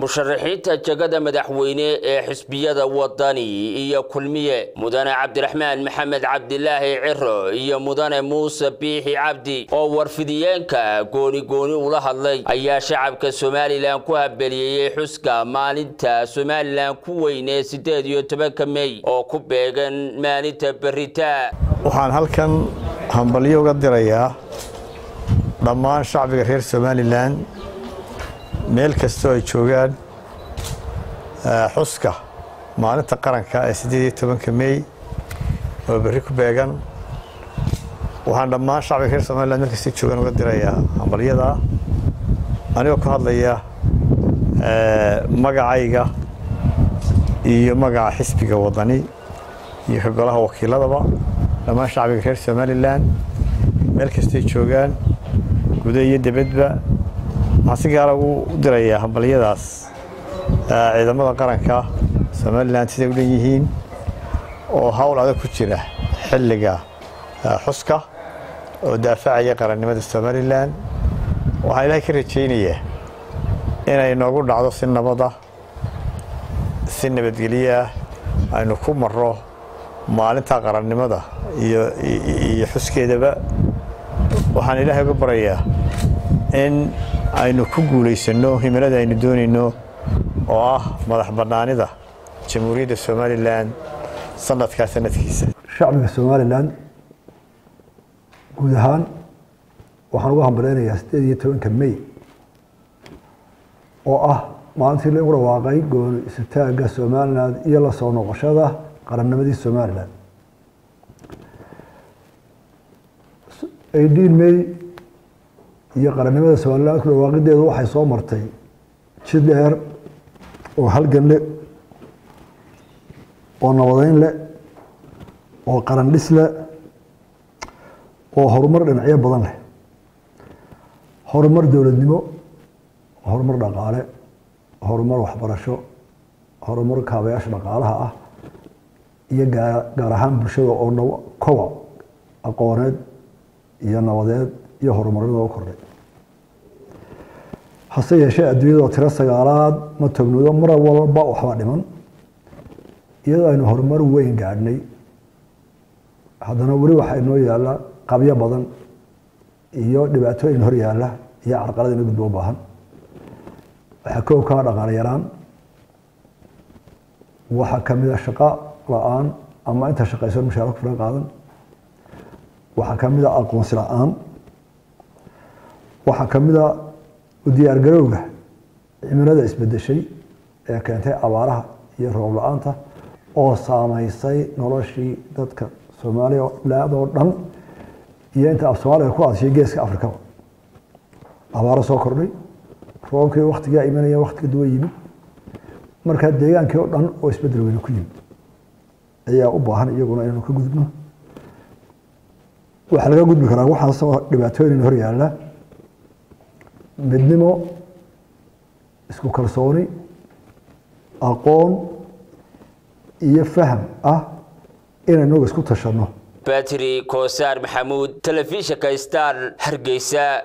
musharaxiinta jegada madaxweyne ee xisbiyada wadani iyo kulmiye mudane cabdiraxmaan maxamed cabdilaahi ciro iyo mudane muuse biixi cabdi oo warfidiyeenka gooni gooni ula hadlay ayaa shacabka somalilan ku habeliyeyey xuska maalinta somalilan ku weyn ee sideed iyo tobanka mey oo ku beegan maalinta berita waxaan halkan hambalyo uga dirayaa dhammaan shacbiga reer somalilan meel kastoo ay joogaan xuska maalinta qaranka ee siddeed iyo tobanka mey oo berri ku beegan waxaan dhammaan shacbiga reer somalilan meel kastay joogaan uga dirayaa hambalyada anigoo ku hadlaya magacayga iyo magaca xisbiga wadani iyo ka golaha wakiiladaba dhammaan shacbiga reer somalilan meel kastay joogaan guda iyo debadba waxaan si gaara u dirayaa hambalyadaas ciidamada qaranka somalilan siday u dhan yihiin oo hawl adag ku jira xilliga xuska oo daafacaya qarannimada somalilan waxaan ilaahay ka rajaynayaa inay noogu dhacdo si nabada si nabadgelyoah aynu ku marro maalinta qarannimada iyo xuskeedaba waxaan ilaahay uga barayaa in aynu ku guulaysanno himilada aynu doonayno oo ah madax bannaanida jamhuuriyadda somalilan sanadkaa sanadkiisa shacbiga somalilan guud ahaan waxaan uga hambalaynayaa siddeed iyo tobanka mey oo ah maalintii lagu dhawaaqay gooni isutaagga somalilan iyo la soo noqoshada qarannimadii somalilan eighteen may iyo qarannimada somalilan ku dhawaaqideedu waxay soo martay jid dheer oo halgan leh oo nabadeyn leh oo qaran dhis leh oo horumar dhinacyo badan leh horumar dowladnimo horumar dhaqaale horumar waxbarasho horumar kaabayaasha dhaqaalaha ah iyo gaar ahaan bulshada oo koboc aqooneed iyo nabadeed iyo horumarnida u kordhay hase yeeshee adduunyadoo tiro sagaalaad ma tognudo mar walba waxbaa dhiman iyadoo aynu horumar weyn gaadhnay haddana weli waxaa inoo yaalla qabyo badan iyo dhibaatooyin hor yaalla iyo carqalad ina gudbo u baahan waxaa koob kaa dhaqaale yaraan waxaa kamid a shaqo la-aan ama inta shaqayso mushaara ku filan qaadan waxaa kamid a aqoonsi la-aan waxaa kamid a u diyaargarowga cimilada isbedeshay ee keentay abaaraha iyo roob la-aanta oo saameysay noloshii dadka soomaaliya laadoo dhan iyo inta af soomaaliga ku adshiya geeska afrikaba abaaro soo kordhay roobkii waktigaa imanaya waktiga duwan yimid markaa deegaankii oo dhan oo isbedel weyne ku yimid ayaa u baahan iyaguna inaynu ka gudubno waxaa laga gudbi karaa waxaasoo dhibaatooyin hor yaalla midnimo isku kalsooni aqoon iyo faham ah inaynu isku tashanno batri koosaar maxamuud telefishinka star hargeysa